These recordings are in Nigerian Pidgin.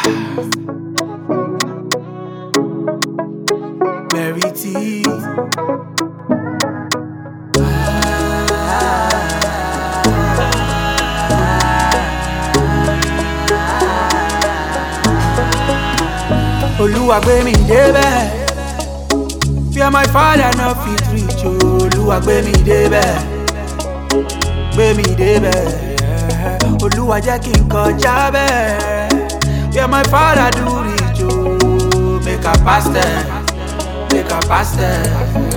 Mary T. Olúwa gbé mi débẹ̀. Fear my father no fit reach o. Olúwa gbé mi débẹ̀. Gbé mi débẹ̀. Olúwa jẹ́ kí n kọjá bẹ́ẹ̀. Fear my father do reach o. Make I pass them. Make I pass them.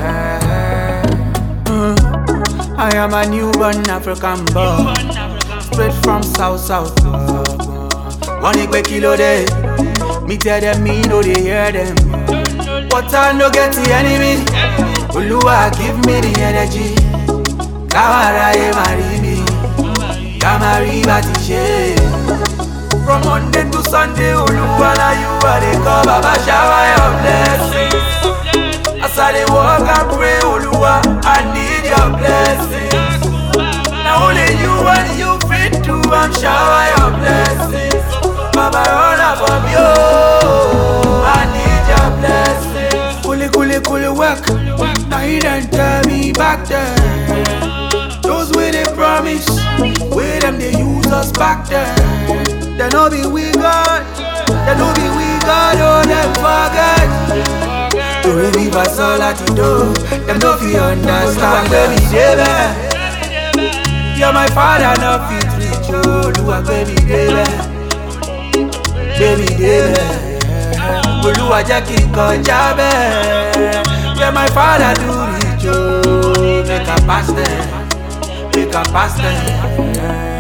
Mm. I am a newborn African boy. Straight from South South. Wọ́n ní pé kí ló dé? Me tell them me no dey hear them. But I no get the enemy. Olúwa give me the energy. Káwọn aráyé máa rí mi. Ká máa rí bá ti ṣe. From Monday to Sunday, Olúwa na you I dey call Baba shower your blessings. As I dey walk and pray, Olúwa, I need your blessings. Na only you and you fit do am shower your blessings. Baba run am for me, oh, I need your blessings. Kuli kuli kuli work, na he done tell me back then. Those wey dey promise, wey dem dey use us back then. They no be we God, they no be we God, oh dem forget. Torí mi bá sọ láti dó, dem no fit understand. Gbé mi débẹ̀, you're my father no fit reach o. Olúwa gbé mi débẹ̀, gbé mi débẹ̀. Olúwa jẹ́ kí n kọjá bẹ́ẹ̀. You're my father do reach o. Make I pass them, make I pass them.